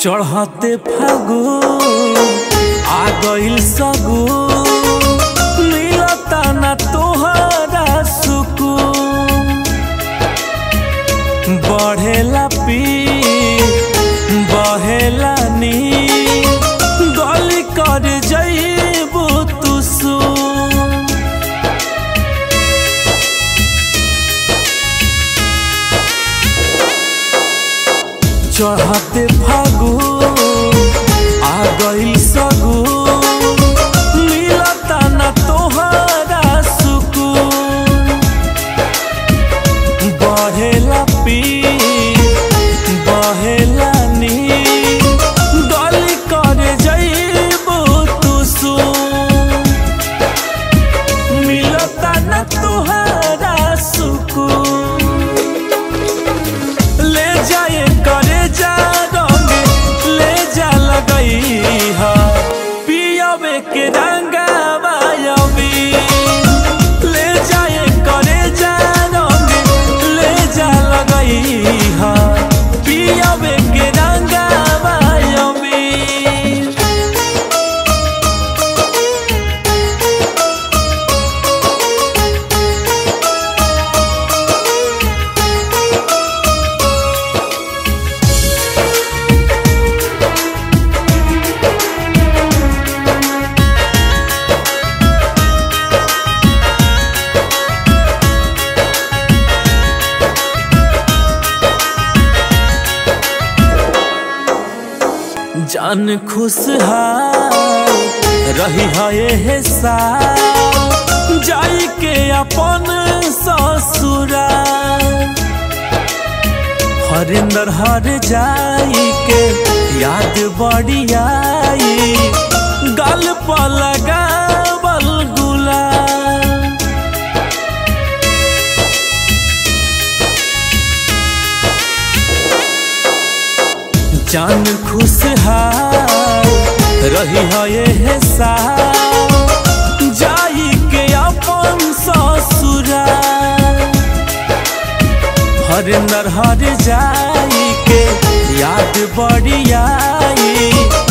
चढ़ते फागु आ गइल सगु मिलता ना तोहरा सुकून बढ़ेला पी बहेला नी गली कर जइबू तू सुन चढ़ते फागु आ गइल सगु मिलता ना तोहरा सुकून बढ़ेला पी बहेला नी गली करे जइबू तू सुन मिलता ना तोहरा सुकून ले जाए करे जा रंग ले जा लगई हा पियावे के रंगावा अभी ले जाए करे जा रंग ले जा लगई हा पियावे के रंगावा अभी जान खुशहाल रही है हे साल जाई के अपन ससुराल हरिंदर हर जाई के याद बड़ी आई गल पर लगावल गुलाल जान खुशहाल रही है ये साल जाई के अपन ससुराल हरिंदर हर जाई के याद बड़ी आई